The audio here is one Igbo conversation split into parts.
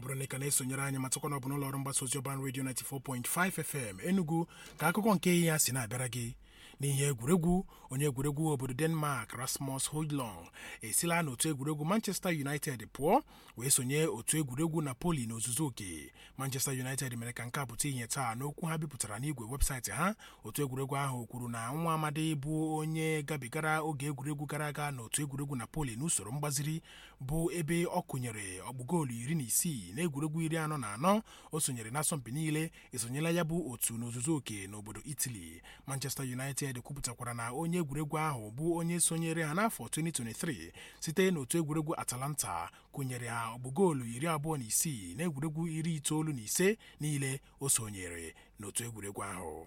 bụrụ na ị ka na-esonyere anyị matakwa na ọ bụ n'ụlọ ọrụ mgbasa ozi ọban redio 94.5 FM Enugu ka akụkọ nke ihe ya si na-abịara gị n'ihe egwuregwu onye egwuregwu obodo denmark rasmus hojlong esila n'otu egwuregwu manchester united pụọ wee sonye otu egwuregwu napoli n'ozuzu oke manchester united mere ka nke a pụta ihe taa n'okwu ha bipụtara n'igwe webụsaịtị ha otu egwuregwu ahụ kwuru na nwa amadi bụ onye gabigara oge egwuregwu gara aga n'otu egwuregwu napoli n'usoro mgbaziri bụ ebe ọ kụnyere ọgbụgoolu iri na isii na egwuregwu iri anọ na anọ o sonyere n'asọmpi niile esonyela ya bụ otu n'ozuzu oke n'obodo italy manchester united kwupụtakwara na onye egwuregwu ahụ bụ onye sonyere ha n'afọ 2023 site n'otu egwuregwu atalanta kụnyere ha ọgbụgoolu iri abụọ na isii na egwuregwu iri itoolu na ise niile o sonyere n'otu egwuregwu ahụ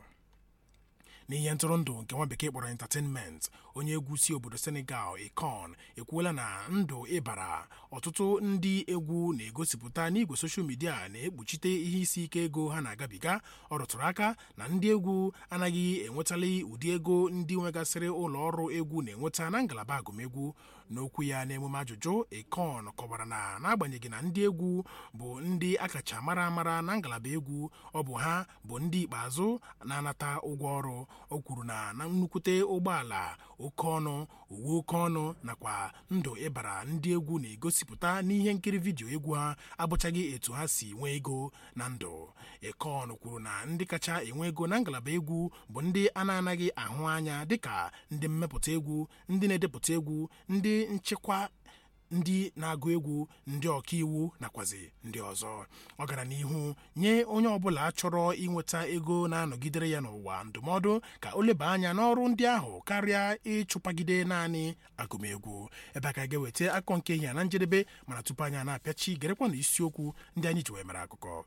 n'ihe ntụrụndụ nke nwa bekee kpọrọ entertainment onye egwu si obodo senegal ekon ekwuola na ndụ ịbara ọtụtụ ndị egwu na-egosipụta n'igwe soshal midia na-ekpuchite ihe isi ike ego ha na-agabiga ọ rụtụrụ aka na ndị egwu anaghị enwetali ụdị ego ndị nwegasịrị ụlọ ọrụ egwu na-enweta na ngalaba agụmegwu n'okwu ya n'emume ajụjụ ekon kọwara na n'agbanyeghị na ndị egwu bụ ndị akacha mara amara na ngalaba egwu ọ bụ ha bụ ndị ikpeazụ na-anata ụgwọ ọrụ o kwuru na na nnukwute ụgbọala oke ọnụ uwe oke ọnụ nakwa ndụ ịbara ndị egwu na-egosipụta n'ihe nkiri vidiyo egwu ha abụchaghị etu ha si nwee ego na ndụ ekon kwuru na ndị kacha enwe ego na ngalaba egwu bụ ndị a na-anaghị ahụ anya dịka ndị mmepụta egwu ndị na-edepụta egwu ndị nchịkwa ndị na-agụ egwu ndị ọkaiwu nakwazi ndị ọzọ ọ gara n'ihu nye onye ọbụla chọrọ inweta ego na-anọgidere ya n'ụwa ndụmọdụ ka o leba anya n'ọrụ ndị ahụ karịa ịchụpagide naanị agụmegwu ebe a ka ga-eweta akọ nke ihe na njedebe mana tupu anyị na-apịachi gerekwa na isiokwu ndị anyị ji wee mere akụkọ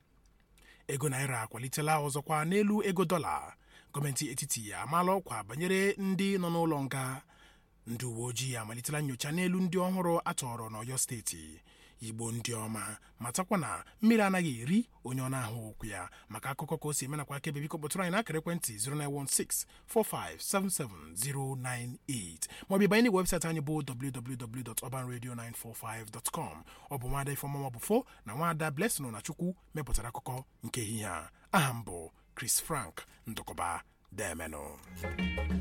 ego naira akwalitela ọzọkwa n'elu ego dọla gọọmenti etiti amaala ọkwa banyere ndị nọ n'ụlọ nga ndị uwe ojii amalitela nyocha n'elu ndị ọhụrụ atọrọ n'ọyọ steeti igbo ndị ọma matakwa na mmiri anaghị eri onye ọ na-ahụ okwu ya maka akụkọ ka o si emenakwa akebe biko kpọtụrụ anyị n'akara ekwentị 09164577098 maọbụ ịbanye n'igwe webụsaịtị anyị bụ www.urbanradio945.com ọ bụ nwaada ifeọma mabụfo na nwaada blessing na chukwu mepụtara akụkọ nke ehihie a aha m bụ chris frank ndụkọba demenụ